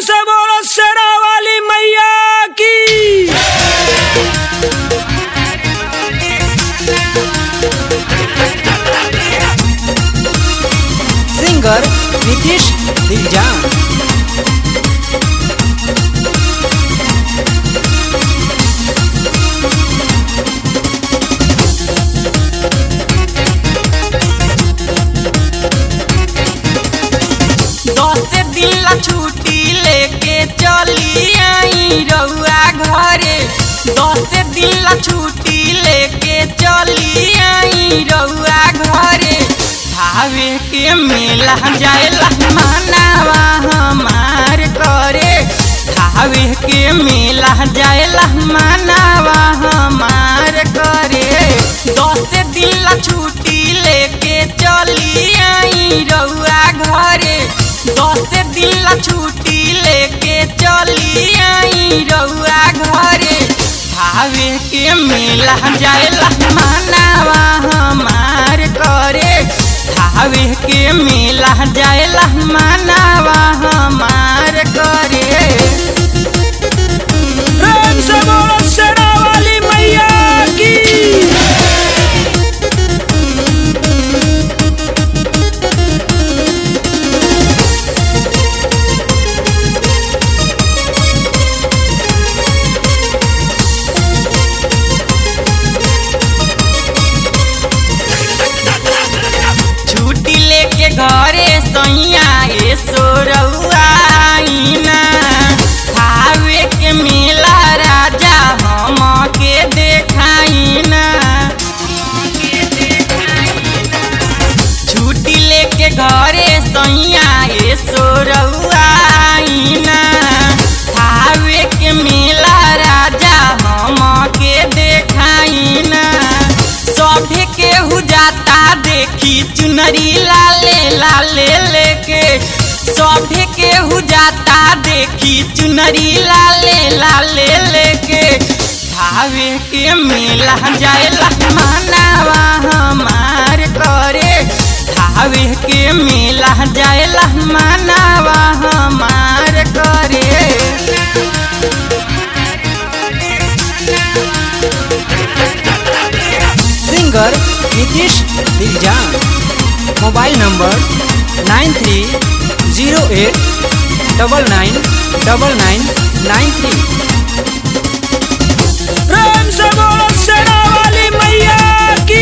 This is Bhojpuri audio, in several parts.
से बोलो शेरा वाली मैया की सिंगर नीतीश दिलजान दस दिन ला छुट्टी लेके चली आई रउआ घरे दस दिन ला छुट्टी लेके चली आई रउआ घरे भावे के मेला जाएला मनावा हमार करे भावे के मेला जाएला मनावा हमार करे दस दिन ला छुट्टी लेके चली आई रउआ घरे दस दिन ला छुट्टी लेके चली आई रउआ घरे भावे के मेला जाएला मनावा हमार करे भावे के मेला जाएला मनावा हमार करे प्रेम से बोलो शेरा वाली मैया की छुट्टी लेके घरे सैया ए सोरउआइना खावे के मेला राजा हम के देखाइना छुट्टी लेके घरे सैया ए सोरउआइना खावे के मेला राजा हम के देखाइना सभे केहू जाता देखी चुनरी लाले लाले लेके सभे केहू जाता देखी चुनरी लाले लाले लेके भावे के मेला जाएला मनावा हमार करे भावे के मेला जाएला मनावा हमार करे singer Nitish Diljan mobile number nine three zero eight double nine double nine nine three प्रेम से बोलो शेरा वाली मैया की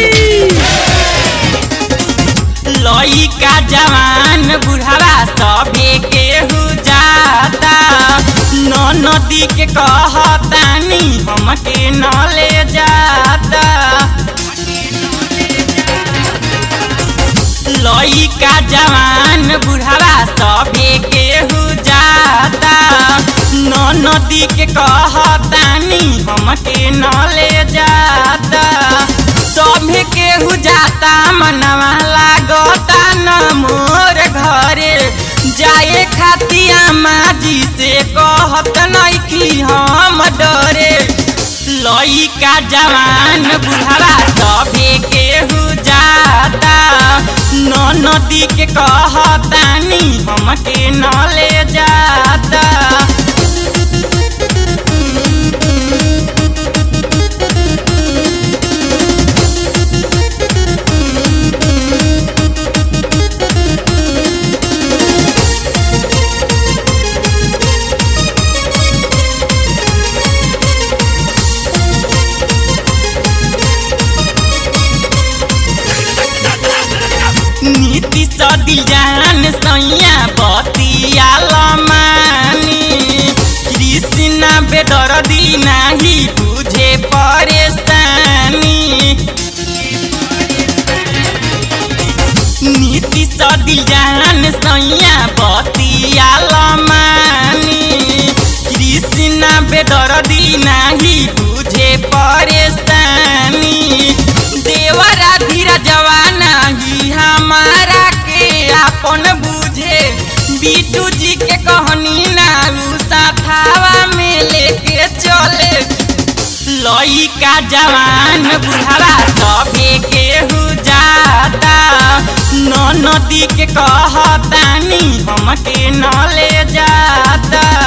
लइका जवान बुढ़ावा सभे केहू जाता न नदी के कहतानी हमके न ले जाता लइका जवान बुढ़ावा सभे केहू जाता न नदी के कहतानी हमके न ले जाता सभे केहू जाता मनवा लागता न मोर घरे जाए खातिया माजी से कहत नइखी हम डरे लइका जवान बुढ़ावा सभे केहू जाता न नदी के कहतानी हमके न ले जाता नीति सदिल जान सैया बतिया लमानी कृष्णा बेदर्दी नाही बुझे परेशानी नीति सदिल जान सैया बतिया लमानी कृष्णा बेदर्दी नाही बुझे परेशानी देवरा धीरा जवाना ही हमारा के अपन बुझे बीटू जी के कहनी ना उ साथावा में लेके चले लइका जवान बुढ़ावा सभे केहू जाता न नदी के कहतानी हमके न ले जाता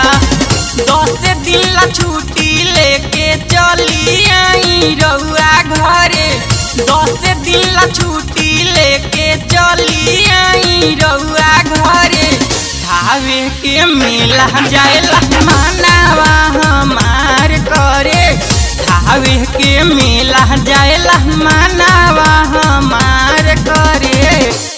आई रउआ घरे दस दिन ला छुट्टी लेके चली आई रउआ घरे धावे के मेला जाएला मानावा हमार करे धावे के मेला जाएला मानावा हमार करे